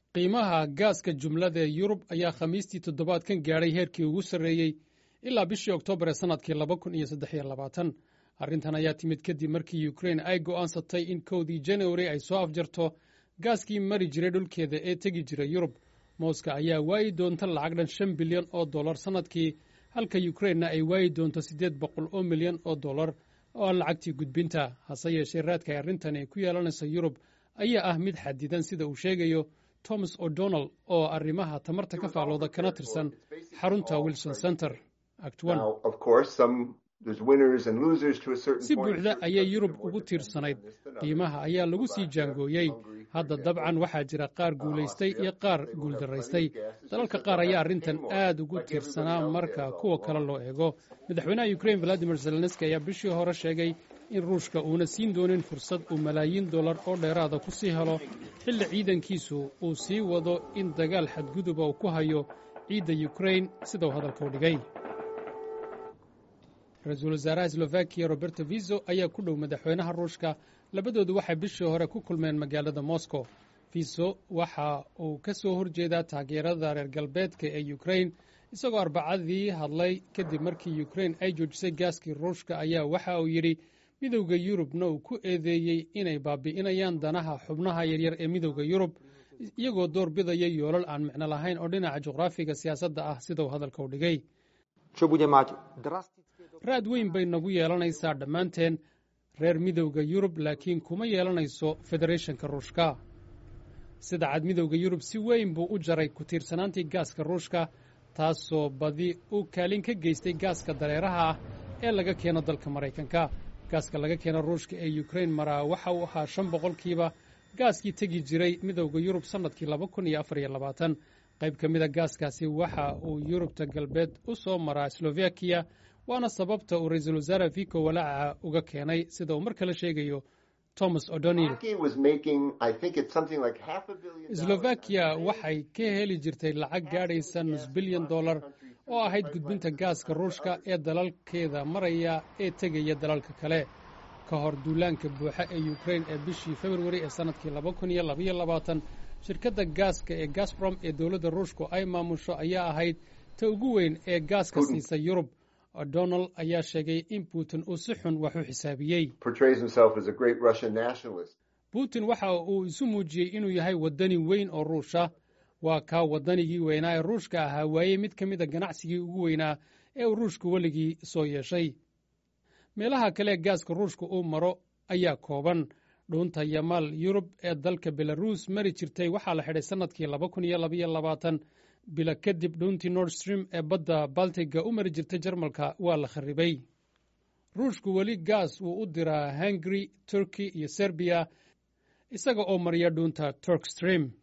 qiimaha gaaska jumlada ee yurub ayaa khamiistii toddobaadkan gaadhay heerkii ugu sarreeyey ilaa bishii oktoobar ee sannadkii laba kun iyo saddex iyo labaatan arrintan ayaa timid kadib markii ukrein ay go'aansatay in kowdii januari ay soo afjarto gaaskii mari jiray dhulkeeda ee tegi jiray yurub mooska ayaa waayi doonta lacag dhan shan bilyan oo dollar sannadkii halka yukrainna ay waayi doonto siddeed boqol oo milyan oo dollar oo ah lacagtii gudbinta hase yeeshee raadka ay arrintan ay ku yeelanaysa yurub ayaa ah mid xadidan sida uu sheegayo thomas o'donnell oo arrimaha tamarta ka faalooda kana tirsan xarunta wilson center si buuxda ayay yurub ugu tiirsanayd qiimaha ayaa lagu sii jaangooyey hadda dabcan waxaa jira qaar guulaystay iyo qaar guuldaraystay dalalka qaar ayaa arrintan aad ugu tiirsanaa marka kuwa kale loo eego madaxweynaha ukrain valadimir zelenski ayaa bishii hore sheegay in ruushka uuna siin doonin fursad uu malaayiin dollar oo dheeraada ku sii helo xilli ciidankiisu uu sii wado in dagaal xadguduba uu ku hayo ciidda yukrain sidau hadalka u dhigay ra-iisul wasaaraha slovakiya roberto viso ayaa ku dhow madaxweynaha ruushka labadoodu waxay bishii hore ku kulmeen magaalada moscow viso waxa uu ka soo horjeedaa taageerada reer galbeedka ee yukrain isagoo arbacadii hadlay kadib markii yukrain ay joojisay gaaskii ruushka ayaa waxa uu yidhi midowda yurubna uu ku eedeeyey inay baabi'inayaan danaha xubnaha yaryar ee midowda yurub iyagoo door bidaya yoolal aan micno lahayn oo dhinaca juqraafiga siyaasadda ah sidau hadalka u dhigay raad weyn bay nagu yeelanaysaa dhammaanteen reer midowda yurub laakiin kuma yeelanayso federeeshanka ruushka sida cad midowda yurub si weyn buu u jaray ku tiirsanaantii gaaska ruushka taasoo badi u kaalin ka geystay gaaska dareeraha ah ee laga keeno dalka maraykanka gaaska laga keeno ruushka ee yukrain maraa waxa uu ahaa shan boqolkiiba gaaskii tegi jiray midowda yurub sannadkii laba kun iyo afar iyo labaatan qayb ka mida gaaskaasi waxa uu yurubta galbeed u soo maraa slovakiya waana sababta uu ra-iisul wasaare vico walaaca uga keenay sida uu mar kale sheegayo thomas o'donnell slovakiya waxay ka heli jirtay lacag gaadhaysa nus bilyan dollar oo ahayd gudbinta gaaska ruushka ee dalalkeeda maraya ee tegaya dalalka kale ka hor duulaanka buuxa ee yukrain ee bishii februari ee sannadkii laba kun iyo labaiyo labaatan shirkadda gaaska ee gasbrom ee dowladda ruushku ay maamusho ayaa ahayd ta ugu weyn ee gaaska siisa yurub o'donnell ayaa sheegay in putin uu si xun wax u xisaabiyey putin waxa uu isu muujiyey inuu yahay waddani weyn oo ruusha waa kaa waddanigii weynaa ee ruushka ahaa waayey mid ka mid a ganacsigii ugu weynaa ee uu ruushku weligii soo yeeshay meelaha kale ee gaaska ruushka uu maro ayaa kooban dhuunta yamaal yurub ee dalka belaruus mari jirtay waxaa la xidhay sannadkii laba kun iyo labaiyo labaatan bila kadib dhuuntii nord stream ee badda baltiga u mari jirtay jarmalka waa la kharribay ruushku weli gaas wuu u diraa hungari turkey iyo serbiya isaga oo mariya dhuunta turk stream